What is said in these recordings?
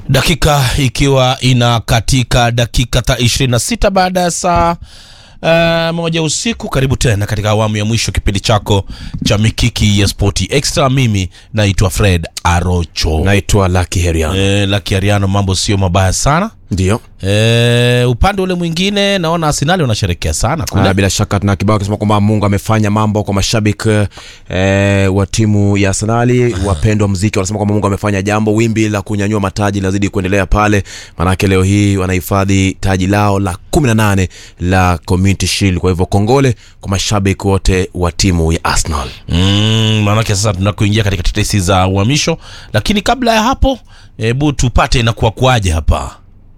dakika ikiwa ina katika dakika ta 26 baada ya saa uh, moja usiku. Karibu tena katika awamu ya mwisho kipindi chako cha mikiki ya spoti extra. Mimi naitwa Fred Arocho naitwa Lucky Herian. e, Lucky Ariano, mambo sio mabaya sana Ndio. e, upande ule mwingine naona Arsenali wanasherekea sana Na kule. bila shaka tuna kibao kisema kwamba Mungu amefanya mambo kwa mashabiki eh, wa timu ya Arsenali, wapendwa wa muziki wanasema kwamba Mungu amefanya jambo. Wimbi la kunyanyua mataji linazidi kuendelea pale, maanake leo hii wanahifadhi taji lao la 18 la Community Shield. Kwa hivyo kongole kwa mashabiki wote wa timu ya Arsenal. Mm, maanake sasa tunakuingia katika tetesi za uhamisho, lakini kabla ya hapo, hebu tupate inakuwa kuaje hapa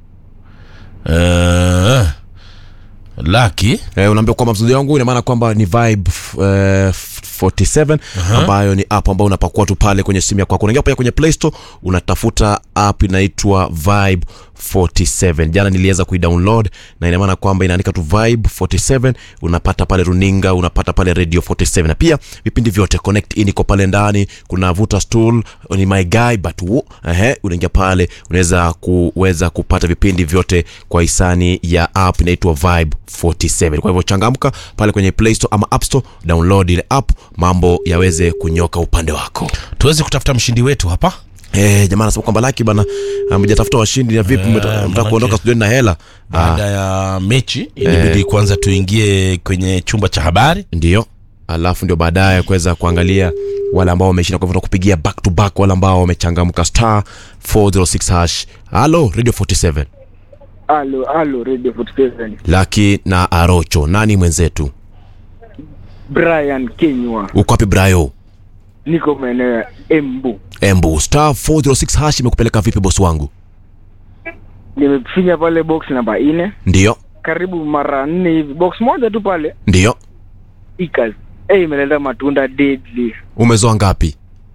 uh, Laki Eh, unaambia kwamba mzuri wangu ina maana kwamba ni Vibe eh, 47 ambayo ni app ambayo unapakua tu pale kwenye simu yako. Unaingia pale kwenye Play Store unatafuta app inaitwa Vibe 47. Jana niliweza kuidownload na ina maana kwamba inaandika tu Vibe 47, unapata pale runinga, unapata pale Radio 47 na pia vipindi vyote Connect in iko pale ndani. Kuna Vuta Stool, ni My Guy but wo, ehe, unaingia pale unaweza kuweza kupata vipindi vyote kwa hisani ya app inaitwa Vibe 47. Kwa hivyo changamka pale kwenye Play Store ama App Store, download ile app, mambo yaweze kunyoka upande wako. tuweze kutafuta mshindi wetu hapa. Eh, jamaa anasema kwamba Lucky bana amejatafuta washindi na vipi mtaka manake- kuondoka studioni na hela? Ah, Baada ya mechi ilibidi kwanza tuingie kwenye chumba cha habari. ndio. Alafu ndio baadaye kuweza kuangalia wale ambao wameshinda, kwa hivyo kupigia back to back wale ambao wamechangamka star 406 hash. Halo Radio 47. Halo, halo Radio 47. Lucky na Arocho, nani mwenzetu? Brian Kenywa. Uko wapi Brayo? Niko maeneo ya Embu. Embu star 406 hash imekupeleka vipi bosi wangu? Nimefinya pale box namba nne Ndio. karibu mara nne hivi, box moja tu pale Ndio. ikas eh, imeleta matunda deadly Umezoa ngapi?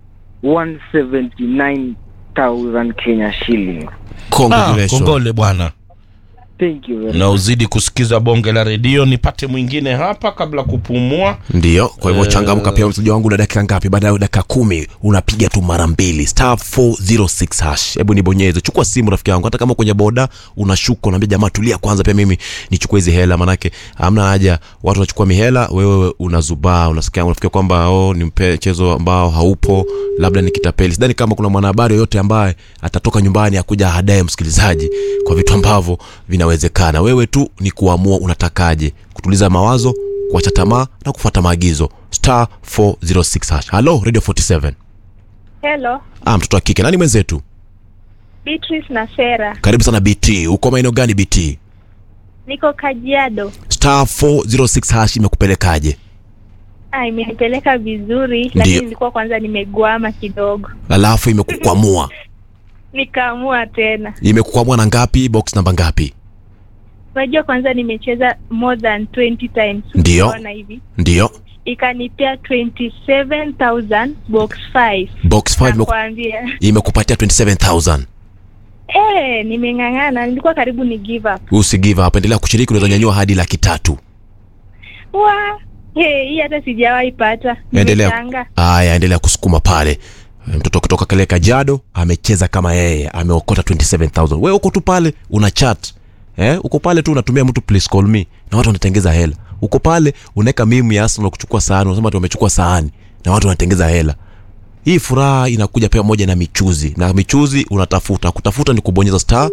179,000 Kenya shilling. Ah, Congratulations. kongole bwana, Thank you very na uzidi kusikiza bonge la redio. Nipate mwingine hapa kabla kupumua. Ndio, kwa hivyo changamka pia mteja wangu na dakika ngapi? Baada ya dakika kumi unapiga tu mara mbili star 406 hash. Hebu nibonyeze, chukua simu rafiki yangu, hata kama kwenye boda unashuka, unaambia jamaa, tulia kwanza, pia mimi nichukue hizi hela, manake hamna haja watu wanachukua mihela, wewe unazubaa, unasikia unafikia kwamba oh, ni mchezo ambao haupo, labda ni kitapeli. Sidhani kama kuna mwanahabari yoyote ambaye atatoka nyumbani akuja hadaye msikilizaji kwa vitu ambavyo vinawezekana. Wewe tu ni kuamua unatakaje, kutuliza mawazo kuacha tamaa na kufuata maagizo star 406 hash. Halo Radio 47. Hello, Ah, mtoto wa kike nani mwenzetu? Beatrice na Sera. Karibu sana BT. Uko maeneo gani BT? Niko Kajiado. Star 406 hash imekupelekaje? Ah, imenipeleka vizuri, Ndiyo. lakini nilikuwa kwanza nimegwama kidogo, Alafu imekukwamua. nikaamua tena. Imekukwamua na ngapi? Box namba ngapi? Unajua, kwanza nimecheza more than 20 times, Ndiyo. unaona hivi, Ndio. ikanipea 27000 box 5 Box 5 imeku, nakwambia. imekupatia 27000. Eh, nimeng'ang'ana, nilikuwa karibu ni give up. Usi give up, endelea kushiriki, unaweza nyanyua hadi laki tatu. Wa, hey, hii hata sijawahi pata. Endelea. Nimeshangaa. Haya, endelea kusukuma pale. Mtoto kutoka kale Kajiado amecheza kama yeye, ameokota 27000. Wewe uko tu pale una chat. Eh, uko pale tu unatumia mtu please call me na watu wanatengeza hela. Uko pale unaweka mimu ya Arsenal kuchukua sahani, unasema ati wamechukua sahani na watu wanatengeza hela. Hii furaha inakuja pia moja na michuzi. Na michuzi unatafuta, kutafuta ni kubonyeza star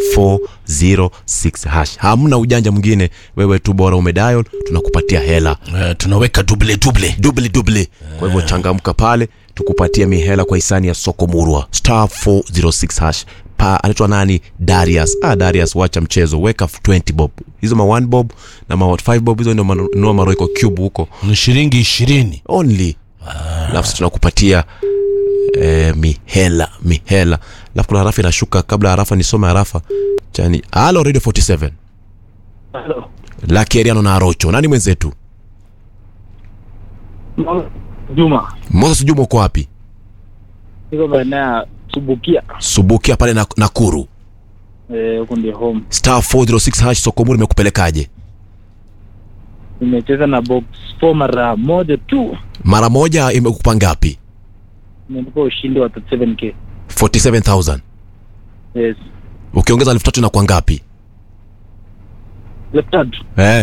406 hash. Hamna ujanja mwingine, wewe tu bora umedial, tunakupatia hela Eh, tunaweka duble duble. dubli dubli. Kwa hivyo changamka pale, tukupatie mihela kwa hisani ya soko murwa star 406 hash. Pa anaitwa nani? Darius. Ah, Darius, wacha mchezo, weka 20 bob, hizo ma 1 bob na ma 5 bob, hizo ndio manunua maroiko cube huko Ni shilingi ishirini. only, alafu sisi tunakupatia eh, mihela mihela. Alafu kuna harafa inashuka. Kabla harafa nisome harafa chani. Halo Radio 47 Halo. Lucky Ariano na Arocho, nani mwenzetu? Juma. Moses Juma, uko wapi? Niko maeneo ya Subukia. Subukia pale na Nakuru. Eh, huko ndio home. star 406 hash sokomuri imekupelekaje Nimecheza na box 4 mara moja tu. mara moja imekupa ngapi Nimekupa ushindi wa 37k. 47000 Yes. ukiongeza elfu tatu inakuwa ngapi Elfu tatu. eh,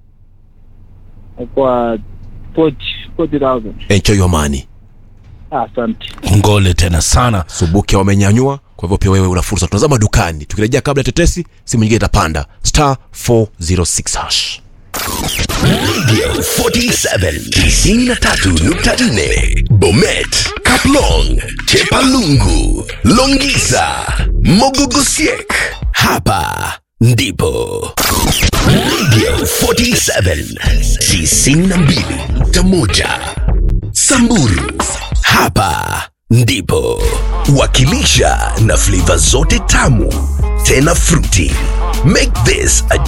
Kwa 40 40,000. enjoy your money Ah, Asante. ngole tena sana subuki wamenyanyua kwa hivyo pia wewe una fursa tunazama dukani tukirejea kabla ya tetesi simu nyingine itapanda star 406 hash Radio 47 93.4 Bomet, Kaplong, Chepalungu, Longisa, Mogogosiek. Hapa ndipo Radio 47 92.1 Samburu. Hapa ndipo wakilisha na flavor zote tamu tena fruity. Make this a